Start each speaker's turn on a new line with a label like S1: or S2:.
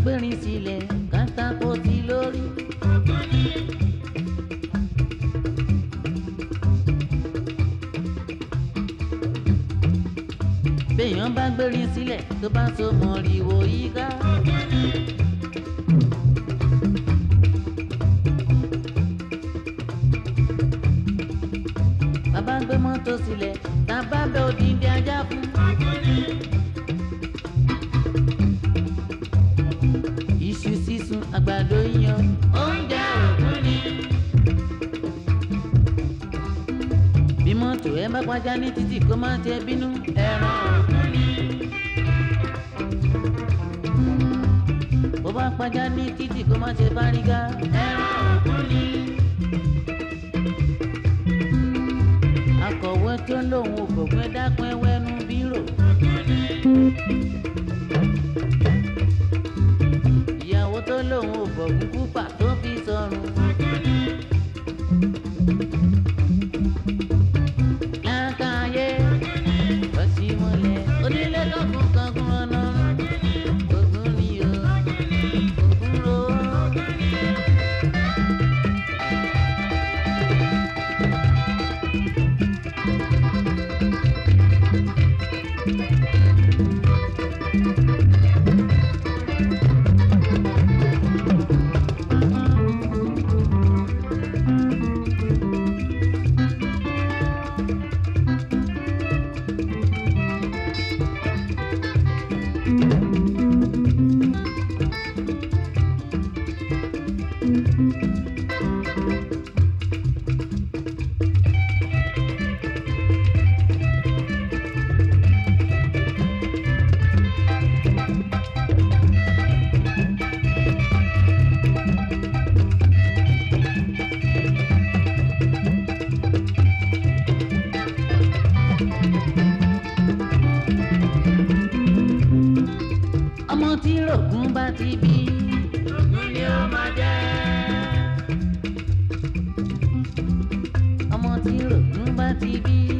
S1: gbérin sílẹ̀ kátàkó sí lórí. béèyàn bá gbérin sílẹ̀ tó bá so mọ̀rìwò yíká. bàbá gbé mọ́tò sílẹ̀ tá a bá bẹ òdìdí ajá fún. iṣu sísun àgbàdo yan oúnjẹ òkun ni. bí mọ́tò ẹ bá pàjá ní títì kó má ṣe bínú ẹran òkun ni. bó bá pàjá ní títì kó má ṣe fárígá ẹran òkun ni. akọ̀wé tó lóun ò gbọ̀gbẹ́ dákun ẹwẹ́nu bírò. ìyàwó tó lóun ò gbọ̀gún kúpà tó fi sọrùn. lákàáyé lọ́sí mọ́lẹ̀ onílé kọ̀ọ̀kan kankan ọ̀nà ogun ni o ogun ro. ọmọ tí rògùn bá ti bí. rògùn ni ó máa jẹ́. ọmọ tí rògùn bá ti bí.